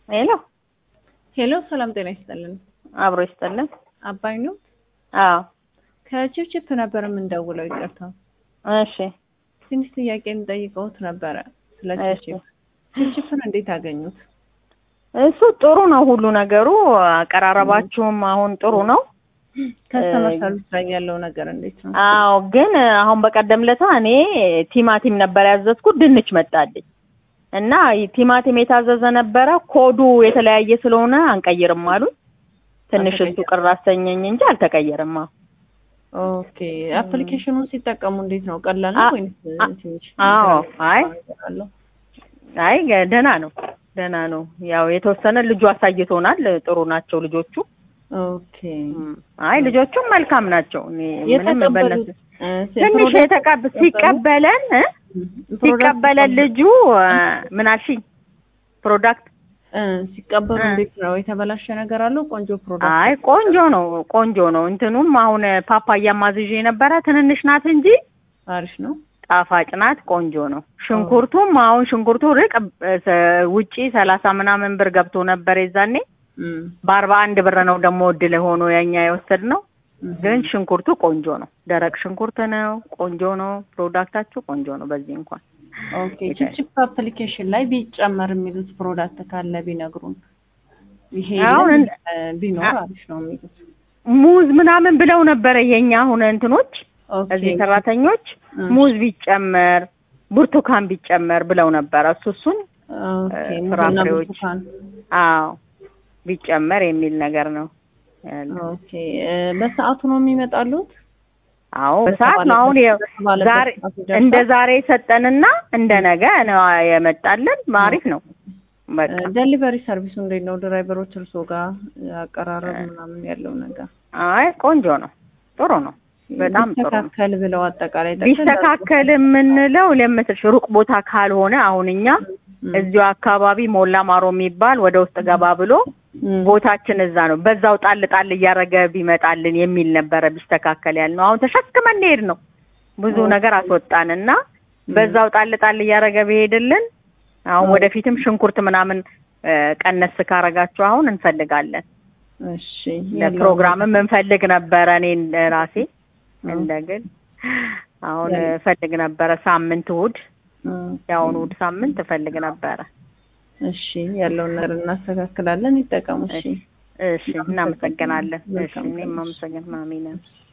ሄሎ ሄሎ፣ ሰላም ጤና ይስጥልን። አብሮ ይስጥልን። አባይ ነው። አዎ ከችፕችፕ ነበር የምንደውለው። ይቅርታ እሺ ትንሽ ጥያቄ የምጠይቀውት ነበረ ስለ እሺ። ችፕችፕ። ችፕችፕን እንዴት አገኙት? እሱ ጥሩ ነው ሁሉ ነገሩ። አቀራረባችሁም አሁን ጥሩ ነው። ከስተመር ሰርቪስ ላይ ያለው ነገር እንዴት ነው? አዎ ግን አሁን በቀደም ለታ እኔ ቲማቲም ነበር ያዘዝኩት፣ ድንች መጣልኝ እና ቲማቲም የታዘዘ ነበረ። ኮዱ የተለያየ ስለሆነ አንቀይርም አሉኝ። ትንሽ እሱ አልተቀየረም። ቅር አሰኘኝ እንጂ አልተቀየረም። አዎ ኦኬ አፕሊኬሽኑን ሲጠቀሙ እንዴት ነው? ቀላል ነው አ- ወይስ አ- ትንሽ አዎ፣ አይ ነገር አለው? አይ ደህና ነው ደህና ነው። ያው የተወሰነ ልጁ አሳይቶናል። ጥሩ ናቸው ልጆቹ። ኦኬ እም፣ አይ ልጆቹም መልካም ናቸው። እኔ ምንም የተቀበሉት በእነሱ እ፣ ትንሽ ፕሮዳክት የተቀብ ተቀበሉ? ሲቀበለን እ? ፕሮዳክት ሲቀበለን ተቀበሉ? ልጁ እ፣ ምን አልሽኝ? ፕሮዳክት እ፣ ሲቀበሉ እ። እንዴት ነው? የተበላሸ ነገር አለው? ቆንጆ ፕሮዳክት አይ ቆንጆ ነው ቆንጆ ነው። እንትኑም አሁን ፓፓያ ማዝዤ ነበረ ትንንሽ ናት እንጂ አሪፍ ነው። ጣፋጭ ናት። ቆንጆ ነው። ሽንኩርቱም አሁን ሽንኩርቱ ርቅ እ፣ ሰ- ውጪ ሰላሳ ምናምን ብር ገብቶ ነበር የዛኔ እም፣ በአርባ አንድ ብር ነው ደግሞ እድል ሆኖ የኛ የወሰድነው። እም። ግን ሽንኩርቱ ቆንጆ ነው። ደረቅ ሽንኩርት ነው። ቆንጆ ነው። ፕሮዳክታችሁ ቆንጆ ነው። በዚህ እንኳን ኦኬ ችፕችፕ አፕሊኬሽን ላይ ቢጨመር የሚሉት ፕሮዳክት ካለ ቢነግሩን። ይሄ አሁን የለም፣ እንደ- እ፣ ቢኖር አ- አሪፍ ነው የሚሉት። ሙዝ ምናምን ብለው ነበረ የኛ አሁን እንትኖች ኦኬ እዚህ ሰራተኞች እ፣ ሙዝ ቢጨመር ብርቱካን ቢጨመር ብለው ነበረ። እሱ እሱን ኦኬ እ፣ ሙዝና ፍራፍሬዎች ብርቱካን። አዎ ቢጨመር የሚል ነገር ነው ያለው። ኦኬ እ፣ በሰዓቱ ነው የሚመጣሉት? አዎ በሰዓት ነው አሁን የ- በተባለበት ዛሬ ሰዓት ይደርሳል? እንደ ዛሬ ሰጠንና እንደ ነገ ነው የመጣልን። አሪፍ ነው በቃ ደሊቨሪ ሰርቪሱ እንዴት ነው? ድራይቨሮች እርሶ ጋር አቀራረብ ምናምን ያለው ነገር አይ ቆንጆ ነው፣ ጥሩ ነው፣ በጣም ጥሩ ነው። ቢስተካከል ብለው አጠቃላይ ጠቅለል ቢስተካከል የምንለው ለምትልሽ ሩቅ ቦታ ካልሆነ አሁን እኛ ም፣ እዚሁ አካባቢ ሞላ ማሮ የሚባል ወደ ውስጥ ገባ ብሎ ም፣ ቦታችን እዛ ነው። በዛው ጣል ጣል እያደረገ ቢመጣልን የሚል ነበረ ቢስተካከል ያልነው። አሁን ተሸክመን እንሄድ ነው ብዙ ኦኬ። ነገር አስወጣን እና በዛው ጣል ጣል እያደረገ ቢሄድልን አሁን ኦኬ። ወደፊትም ሽንኩርት ምናምን እ፣ ቀነስ ካረጋችሁ አሁን እንፈልጋለን። እሺ ለፕሮግራምም እንፈልግ ነበረ እኔ እንደ ራሴ እ፣ እንደ ግል አሁን ያ- እፈልግ ነበረ ሳምንት እሑድ እ፣ የአሁኑ እሑድ ሳምንት እፈልግ ነበረ። እሺ ያለውን ነገር እናስተካክላለን። ይጠቀሙ። እሺ እሺ እናመሰግናለን። እሺ መልካም ቀን። እኔም አመሰግናለሁ። አሜን።